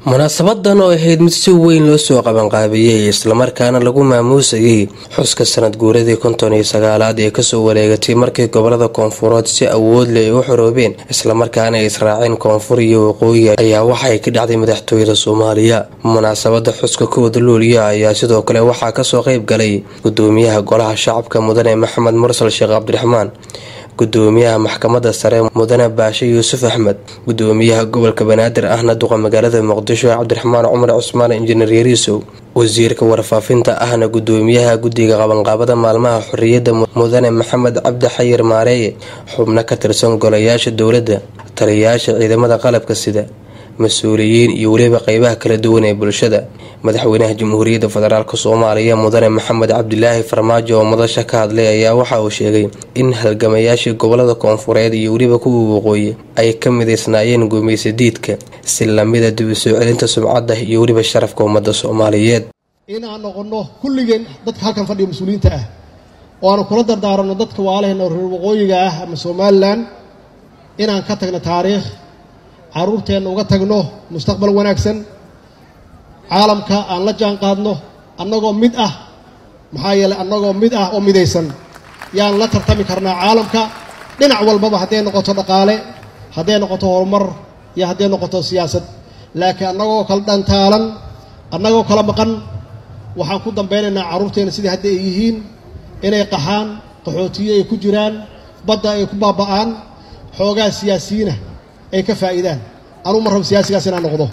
munaasabadan oo ahayd mid si weyn loo soo qabanqaabiyey islamarkaana lagu maamuusayay xuska sanad guuradii konton iyo sagaalaad ee kasoo wareegatay markii gobolada koonfureed si awood leh ay u xoroobeen islamarkaana ay israaceen koonfur iyo waqooyi ayaa waxay ka dhacday madaxtooyada soomaaliya munaasabada xuska kooda luuliya ayaa sidoo kale waxaa kasoo qeyb galay gudoomiyaha golaha shacabka mudane maxamed mursal sheekh cabdiraxmaan gudoomiyaha maxkamada sare mudane baashe yuusuf axmed gudoomiyaha gobolka banaadir ahna duqa magaalada muqdisho cabdiraxmaan cumar cusmaan injineer yariisow wasiirka warfaafinta ahna gudoomiyaha guddiga qabanqaabada maalmaha xorriyadda mudane maxamed cabdi xayir maareeye xubno ka tirsan golayaasha dowladda taliyayaasha ciidamada qalabka sida mas-uuliyiin iyo weliba qeybaha kala duwan ee bulshada madaxweynaha jamhuuriyadda federaalk soomaaliya mudane maxamed cabdilaahi farmaajo oo madasha ka hadlay ayaa waxa uu sheegay in halgamayaashii gobolada koonfureed iyo weliba kuwa waqooyi ay ka midaysnaayeen gumaysa diidka si lamida dib u soo celinta sumcadda iyo weliba sharafka ummadda soomaaliyeed inaan noqonno kulligeen dadka halkan fadhiya mas-uuliyiinta ah oo aanu kula dardaaranno dadka waalaheenna reer waqooyiga ah ama somalilan inaan ka tagno taariikh carruurteenna uga tagno mustaqbal wanaagsan caalamka aan la jaan qaadno annagoo mid ah maxaa yeeley annagoo mid ah oo midaysan yaan la tartami karnaa caalamka dhinac walbaba hadday noqoto dhaqaale hadday noqoto horumar iyo hadday noqoto siyaasad laakiin annagoo kala dhantaalan annagoo kala maqan waxaan ku dambeynaynaa carruurteenna sidai hadda ay yihiin inay qaxaan qaxootiyo ay ku jiraan badda ay ku baaba'aan xoogaa siyaasiyiina ay ka faa'iidaan anugu ma rabo siyaasigaas inaan noqdo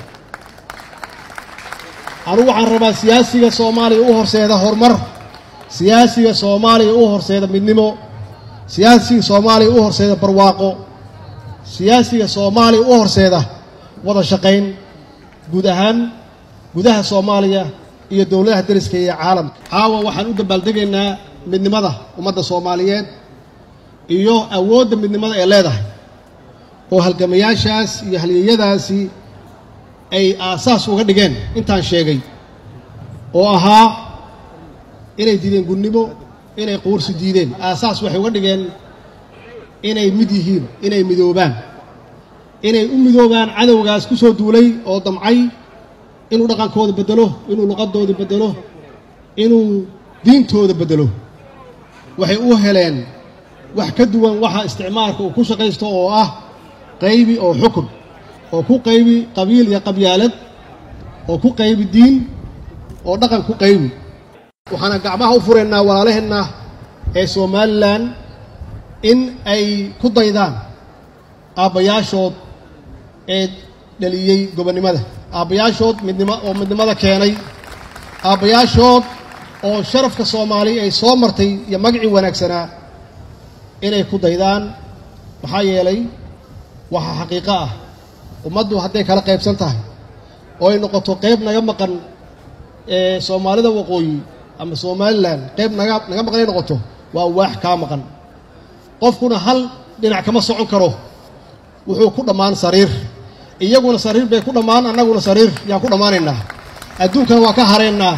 anugu waxaan rabaa siyaasiga soomaaliya u horseeda horumar siyaasiga soomaaliya u horseeda midnimo siyaasiga soomaaliya u horseeda barwaaqo siyaasiga soomaaliya u horseeda wada shaqayn guud ahaan gudaha soomaaliya iyo dowladaha dariska iyo caalamka caawa waxaan u dabaaldegaynaa midnimada ummadda soomaaliyeed iyo awoodda midnimada ee leedahay oo halgamayaashaas iyo halyeyadaasi ay aasaas uga dhigeen intaan sheegay oo ahaa inay diideen gudnimo inay quursi diideen aasaas waxay uga dhigeen inay mid yihiin inay midoobaan inay u midoobaan cadowgaas ku soo duulay oo damcay inuu dhaqankooda beddelo inuu luqadooda beddelo inuu diintooda beddelo waxay u heleen wax ka duwan waxa isticmaalka uu ku shaqaysto oo ah qaybi oo xukun oo ku qaybi qabiil iyo qabyaalad oo ku qaybi diin oo dhaqan ku qaybi waxaana gacmaha u furaynaa walaalaheenna ee somalilan in ay ku daydaan aabbayaashood ee dhaliyey gobonnimada aabbayaashood midnimo oo midnimada keenay aabbayaashood oo sharafka soomaaliya ay soo martay iyo magacii wanaagsanaa inay ku daydaan maxaa yeelay waxaa xaqiiqo ah ummaddu hadday kala qaybsan tahay oo ay noqoto qayb naga maqan ee soomaalida waqooyi ama somalilan qayb naga naga maqan ay noqoto waa waax kaa maqan qofkuna hal dhinac kama socon karo wuxuu ku dhammaan sariir iyaguna sariir bay ku dhammaan annaguna sariir yaan ku dhammaanaynaa adduunkana waa ka haraynaa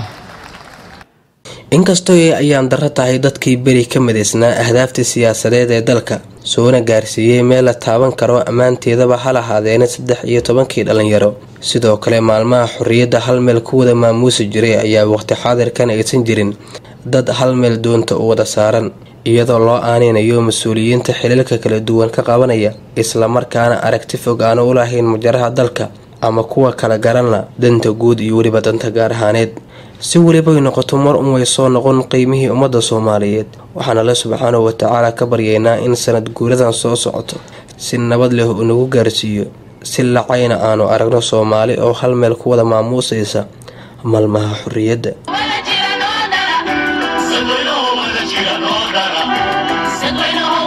inkastoo ay ayaan darro tahay dadkii beri ka midaysnaa ahdaafta siyaasadeed ee dalka soona gaarsiiyey meel la taaban karo ammaanteedaba hal ahaadeena saddex iyo tobankii dhalinyaro sidoo kale maalmaha xorriyadda hal meel ku wada maamuusi jiray ayaa waqti xaadirkan aysan jirin dad hal meel doonta u wada saaran iyadoo loo aaneynayo mas-uuliyiinta xilalka kala duwan ka qabanaya islamarkaana aragti fog aanu u lahayn majaraha dalka ama kuwa kala garanla danta guud iyo weliba danta gaar ahaaneed si welibay noqoto mar un way soo noqon qiimihii ummadda soomaaliyeed waxaan alle subxaanahu watacaala ka baryaynaa in sanad guuradan soo socoto si nabad leh uu nagu gaarsiiyo si lacayna aanu aragno soomaali oo hal meel ku wada maamuusaysa maalmaha xorriyadda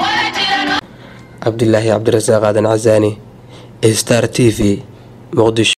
cabdilaahi cabdirasaaq aadan casaani star t v muqdisho